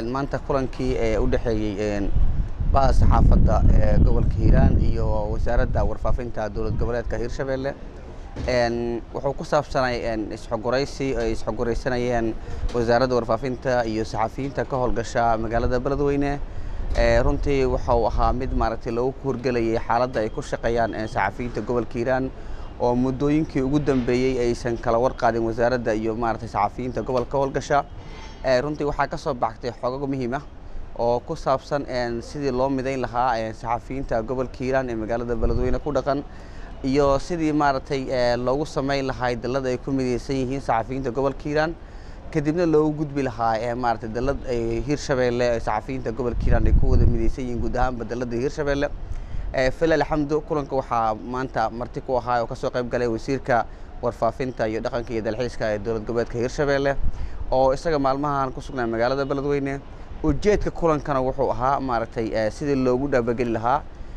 maanta kulankii ee u dhexeeyey baha saxaafadda ee gobolka hiiraan iyo wasaaradda warfaafinta dowlad goboleedka hiirshabelle wuxuu ku saabsanay isxogoraysi ay isxogoraysanayeen wasaaradda warfaafinta iyo saxafiyiinta ka howlgasha magaalada beledweyne runtii waxa uu ahaa mid maaragtay lagu horgelayay xaaladda ay ku shaqeeyaan saxafiyiinta gobolka hiiraan oo muddooyinkii ugu dambeeyey aysan kala warqaadin wasaaradda iyo maaragtay saxafiyiinta gobolka howlgasha runtii waxaa ka soo baxtay xogag muhiim ah oo ku saabsan sidii loo midayn lahaa saxafiyiinta gobolka hiiraan ee magaalada beledweyne ku dhaqan iyo sidii maaragtay loogu samayn lahaa dallad ay ku midaysan yihiin saxafiyiinta gobolka hiiraan kadibna loogu gudbi lahaa maaragtay dallad hiirshabeelle saxafiyiinta gobolka hiiraan ay ku wada midaysan yihiin guud ahaanba dalladda hiirshabeelle fila alxamdu kulanka waxaa maanta marti ku ahaa oo kasoo qayb galay wasiirka warfaafinta iyo dhaqanka iyo dalxiiska ee dowlad goboleedka hiirshabeelle oo isaga maalmahan ku sugnaa magaalada beledweyne ujeedka kulankana wuxuu ahaa maaragtay sidii loogu dhaabageli lahaa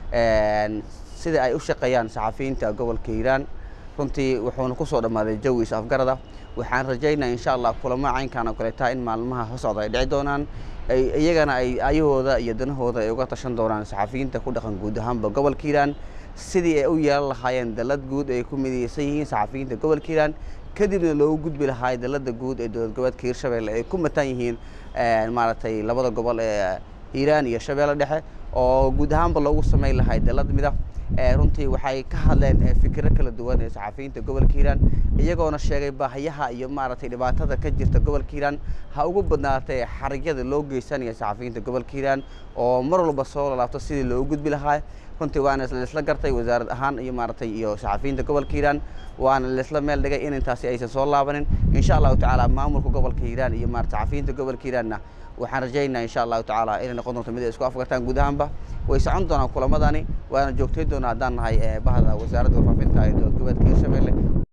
sida ay u shaqeeyaan saxafiyiinta gobolka hiiraan runtii wuxuuna kusoo dhammaaday jawi is afgarada waxaan rajaynaa insha allah kulamo caynkan oo kaleeta in maalmaha hosocda ay dhici doonaan iyagana ay ayahooda iyo danahooda ay uga tashan doonaan saxafiyiinta ku dhaqan guud ahaanba gobolka hiiraan sidii ay u yeelan lahaayeen dallad guud ay ku midaysan yihiin saxafiyiinta gobolka hiiraan kadibna loogu gudbi lahaa dallada guud ee dowlad goboleedka hiirshabelle ay ku matan yihiin maaragtay labada gobol ee hiiraan iyo shabeelle dhexe oo guud ahaanba loogu samayn lahay dallad mida runtii waxay ka hadleen fikiro kala duwan ee saxafiyiinta gobolka hiiraan iyagoona sheegay baahiyaha iyo maaragtay dhibaatada ka jirta gobolka hiiraan ha ugu badnaatay xarigyada loo geysanaya saxafiyiinta gobolka hiiraan oo mar walba soo lalaabto sidii loogu gudbi lahaa runtii waana laisla gartay wasaarad ahaan iyo maaragtay iyo saxafiyiinta gobolka hiiraan waana laisla meel dhigay in intaasi aysan soo laabanin insha allahu tacaala maamulka gobolka hiiraan iyo maarata saxafiyiinta gobolka hiiraanna waxaan rajaynaa insha allahu tacaala inay noqon doonto mid ay isku afgartaan guud ahaanba way socon doonaan kulamadani waana joogtay doonaa haddaan nahay bahda wasaaradda warfaafinta ee dowlad goboleedka hiirshabelle